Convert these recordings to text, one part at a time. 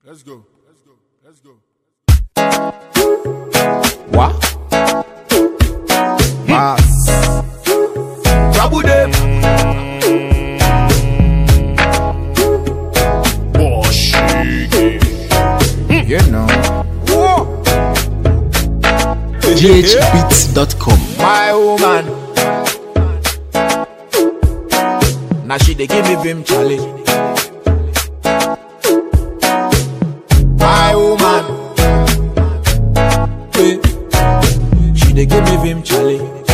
Let's go. Let's go. Let's go. What? Mass. Trouble them. You know. ghbeats.com. My woman. Now she dey give me vim challenge. My woman. Eh. She dey give me vim challenge.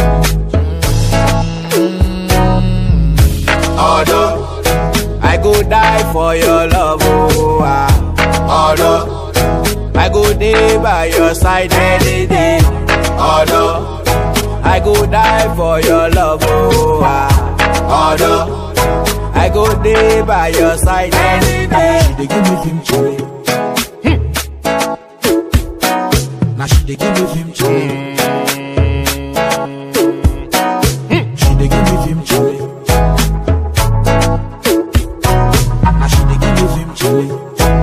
Although I go die for your love, oh ah. Although I go day by your side any day. Although I go die for your love, oh ah. Although I go day by your side any day. She dey give me vim challenge. Now she dey give me vim challenge. She dey give me vim challenge. Now she dey give me vim challenge.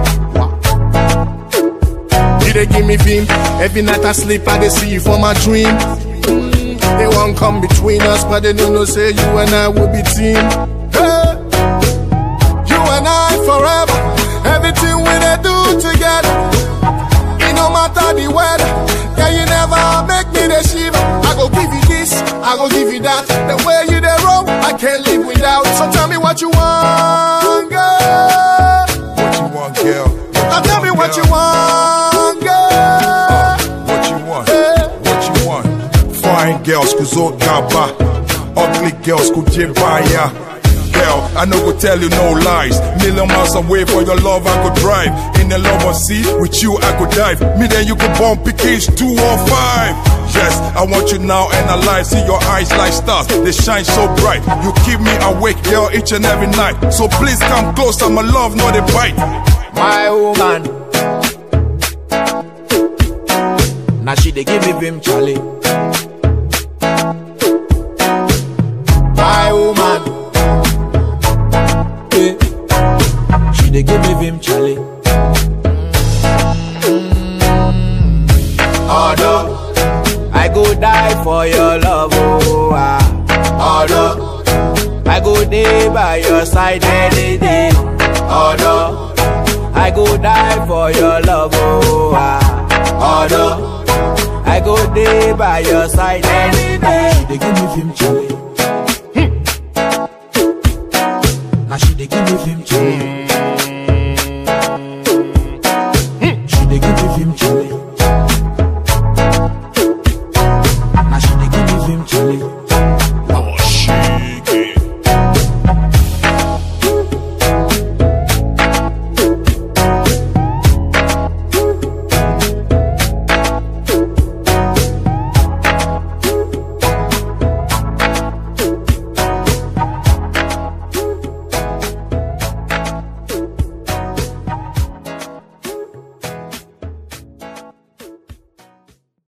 You dey give me vim. Every night I sleep, I dey see you for my dream. Mm, They won't come between us, but they don't know say you and I will be team. Hey, you and I forever. Everything we dey do together. It no matter the weather. Yeah, you never make me the shiver. I go give you this, I go give you that. The way you dey roll, I can't live without. So tell me what you want, girl. What you want, girl? Now tell me what you want, girl. What you want? Hey. What you want? Fine girls kuzo gaba, ugly girls kujibaya. Girl, I no go tell you no lies. Million miles away for your love, I could drive. In the love of sea, with you I could dive. Me then you could bump PKs 215. Yes, I want you now and alive. See your eyes like stars, they shine so bright. You keep me awake, girl, each and every night. So please come close, I'm a love, not a bite. my woman. Now she dey give me vim challenge. My woman. Eh. She dey give me vim challenge. Although I go die for your love, oh ah. Although I go day by your side any day. Although I go die for your love, oh ah. Although I go day by your side any day. She dey give me vim challenge. Now she dey give me vim